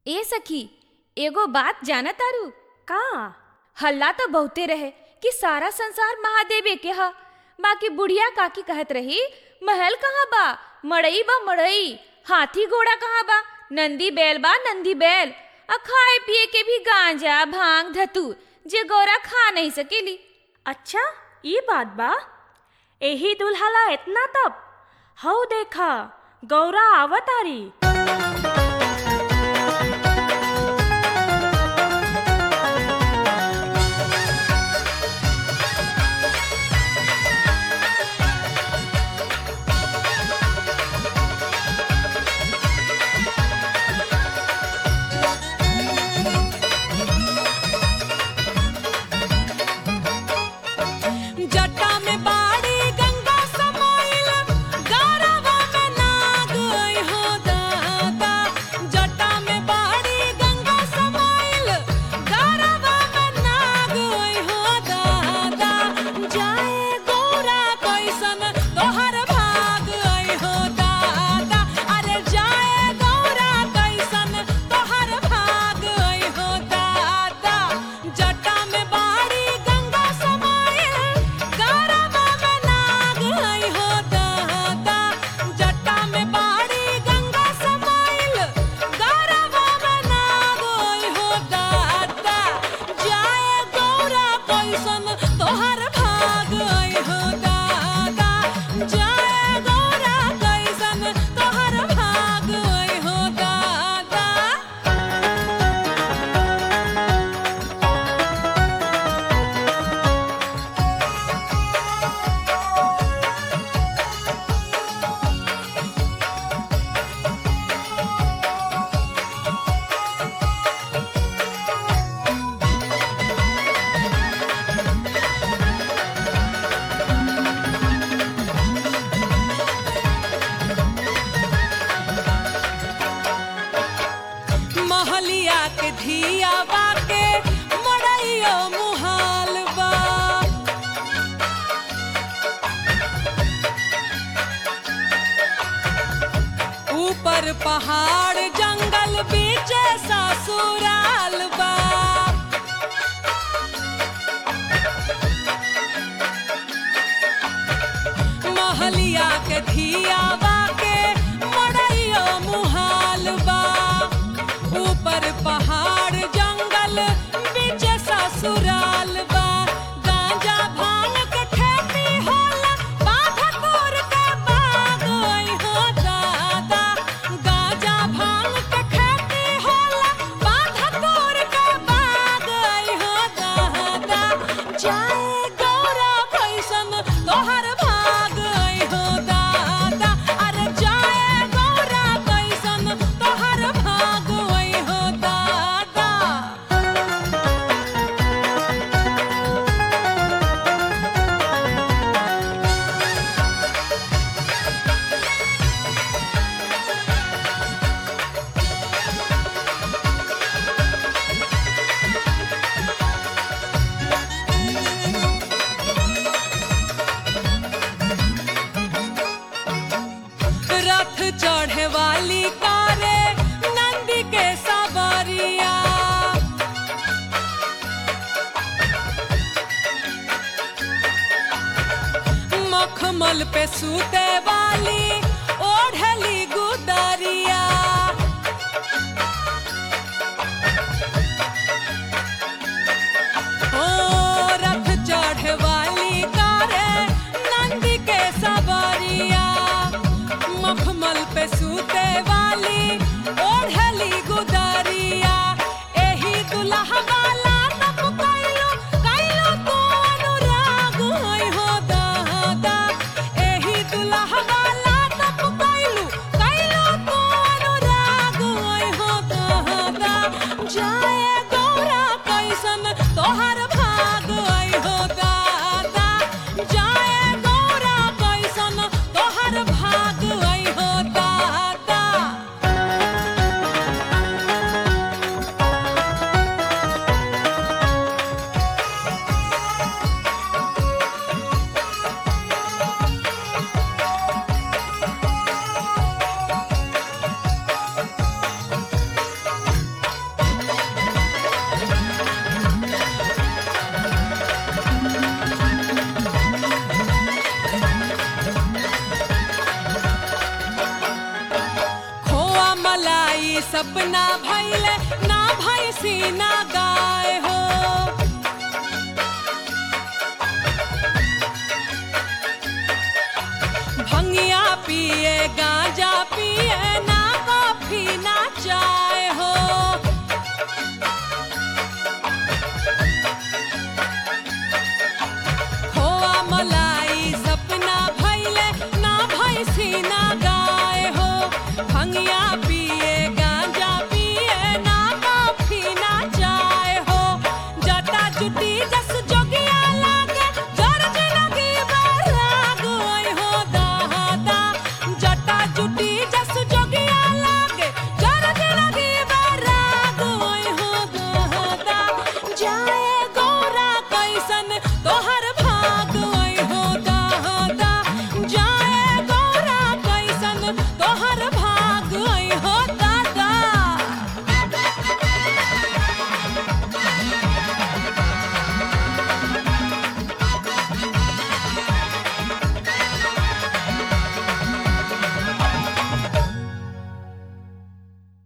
ए सखी एगो बात जाना तारू का हल्ला तो बहुते रहे कि सारा संसार महादेवे के ह बाकी बुढ़िया काकी कहत रही महल कहाँ बा मड़ई बा मड़ई हाथी घोड़ा कहाँ बा नंदी बैल बा नंदी बैल आ खाए पिए के भी गांजा भांग धतूर जे गौरा खा नहीं सकेली अच्छा ई बात बा एही दुल्हला इतना तब हऊ देखा गौरा आवतारी जटा में बाड़ी गंगा समाइल गौरवा में नाग आई हो दादा जटा में बाड़ी गंगा समाइल गौरवा में नाग आई हो दादा जाए गौरा कैसन तोहर भाग आई हो दादा अरे जाए गौरा कैसन तोहर भाग आई हो दादा जटा में बाड़ी गंगा समाइल गौरवा में नाग आई हो दादा जटा में बाड़ी गंगा समाइल गौरवा में नाग आई हो दादा जाए गौरा कैसन तोहर भाग आई हो दादा जाए गौरा कैसन तोहर भाग आई हो दादा महलिया के धिया बाके मड़ैयो मुहाल बा ऊपर पहाड़ जंगल बीच ससुराल बा महलिया के धिया बाके मड़ैयो मुहाल बा ऊपर पहाड़ जंगल बीच ससुराल बा गांजा भांग के खेती होला बाधा तोर के बाग आई हो दादा गांजा भांग के खेती होला बाधा तोर के बाग आई हो दादा जाए गौरा कैसन तोहर भाग आई हो दादा अरे जाए गौरा कैसन तोहर भाग आई हो दादा रथ चढ़े वाली कारे नंदी के सवारिया मखमल पे सूते वाली ओढ़ली गुदरिया ओ रथ चढ़े वाली कारे नंदी के सवारिया मखमल पे सूते वाली ओढ़ली गुदरिया एही दुल्हा वाला तब कैलो कैलो तू अनुराग होई हो दादा एही दुल्हा वाला ई सपना भैले ना भैसी ना गाय हो भंगिया पिए गांजा पिए ना कॉफी ना